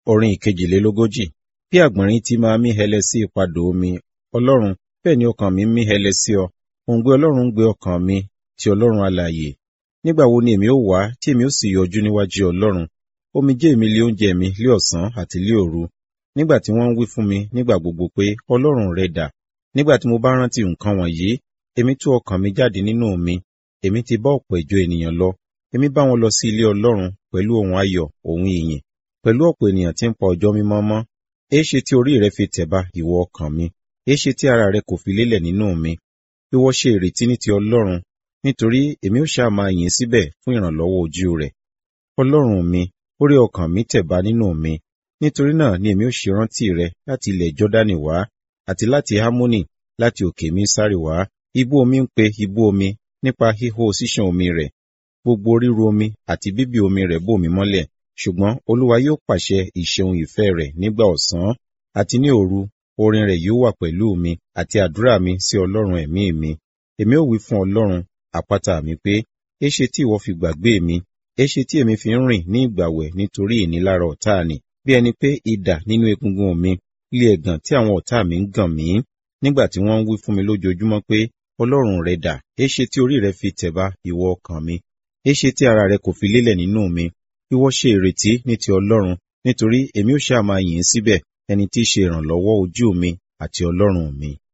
Orin ìkejìlélógójì. Bí àgbọ̀nrín ti máa mí hẹlẹ sí ipadò omi, Ọlọ́run, bẹ́ẹ̀ ni ọkàn mi ń mí hẹlẹ sí ọ. Òǹgbẹ Ọlọ́run ń gbé ọkàn mi, ti Ọlọ́run alààyè. Nígbà wo ni èmi ó wá tí èmi ó sì yọjú níwájú Ọlọ́run? Omijé mi lé oúnjẹ mi lé ọ̀sán àti lé òru. Nígbà tí wọ́n ń wí fún mi nígbà gbogbo pé, Ọlọ́run rẹ dà? Nígbà tí mo bá rántí nǹkan wọ̀nyí, èmi tú ọkàn mi jáde nínú mi. Èmi ti bá ọ̀pọ̀ ìjọ ènìyàn lọ. Èmi bá wọn lọ sí ilé Ọlọ́run pẹ̀lú ohùn ayọ̀, ohùn ìyìn, pẹ̀lú ọ̀pọ̀ ènìyàn tí ń pa ọjọ́ mímọ́ mọ́. Éṣe tí orí rẹ fi tẹ̀ba, ìwọ ọkàn mi? Éṣe tí ara rẹ kò fi lélẹ̀ nínú mi? Ìwọ ṣe ìrètí ní ti Ọlọ́run, nítorí èmi ó ṣáà máa yìn síbẹ̀ fún ìrànlọ́wọ́ ojú rẹ̀. Ọlọ́run mi, orí ọkàn mi tẹ̀ba nínú mi. Nítorí náà ni èmi ó ṣe rántí rẹ láti ilẹ̀ Jọ́dánì wá, àti láti Hámónì, láti òkè Mísárì wá. Ibú omi ń pe ibú omi nípa híhó ṣíṣàn omi rẹ̀. Gbogbo ríru omi àti bíbì omi rẹ̀ bò mí mọ́lẹ̀. Ṣùgbọ́n Olúwa yóò pàṣẹ ìṣeun ìfẹ́ rẹ̀ nígbà ọ̀sán, àti ní òru, orin rẹ̀ yóò wà pẹ̀lú mi, àti àdúrà mi sí Ọlọ́run ẹ̀mí mi. Èmi ó wí fún Ọlọ́run, àpáta mi pé, éṣe tí ìwọ fi gbàgbé mi? Éṣe tí èmi fi ń rìn ní ìgbàwẹ̀ nítorí ìnilára ọ̀tá ni? Bí ẹni pé idà nínú egungun mi, ilé ẹ̀gàn tí àwọn ọ̀tá mi ń gàn mí. Nígbà tí wọ́n ń wí fún mi lójoojúmọ́ pé, Ọlọ́run rẹ dà? Éṣe tí orí rẹ fi tẹ̀ba, ìwọ ọkàn mi? Éṣe tí ara rẹ kò fi lélẹ̀ nínú mi? Ìwọ ṣe ìrètí ní ti Ọlọ́run, nítorí èmi ó ṣáà máa yìn ín síbẹ̀, ẹni tí í ṣe ìrànlọ́wọ́ ojú mi àti Ọlọ́run mi.